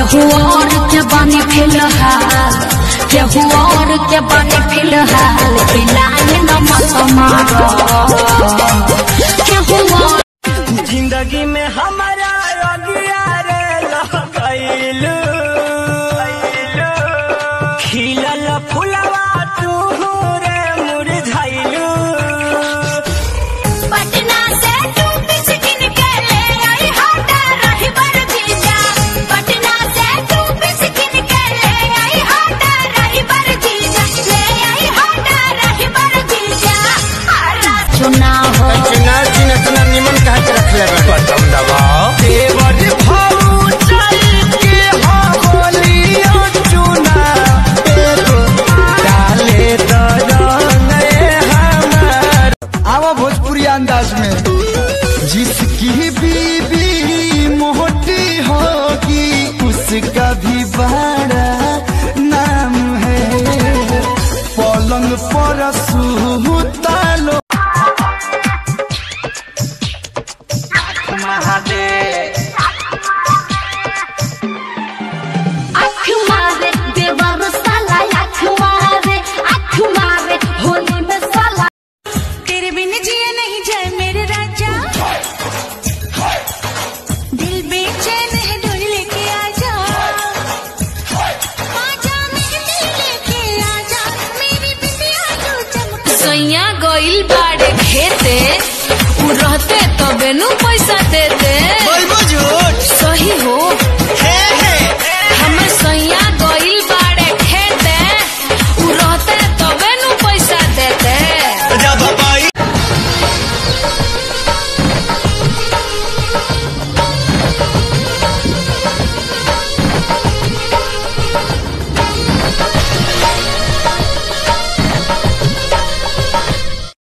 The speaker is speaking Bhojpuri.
केहू और के बने फिलहाल केहू और के बने फिलहाल फिलहाल न मत मारो केहू और जिंदगी में हमारा अगिया रे लगैलू खिलल फुलवा तू रे मुरझाइलू पटना से तू बिस्किन के ले आई हाटा रही बर जीजा पटना से तू बिस्किन के ले आई हाटा रही बर जीजा ले आई हाटा रही बर जीजा हरा चुनाव हो चिनार चिना चिना निमन कहा के रख ले बटम दबाओ देवर भाऊ चल के होलियो चुना एगो डाले तो रंगे हमार आवा भोजपुरी अंदाज में जिसकी बीबी मोटी होगी उसका भी बड़ा नाम है पलंग पर सूता लो आँख मारे देवर साला आँख मारे आँख मारे होली में साला तेरे बिन जिया नहीं जाए मेरे राजा दिल बेचैन है डोर लेके आजा आजा मेरे दिल लेके आजा मेरी बिटिया तू चमक सैया गइल बाड़े खेते उ रहते तबे नु पैसा देते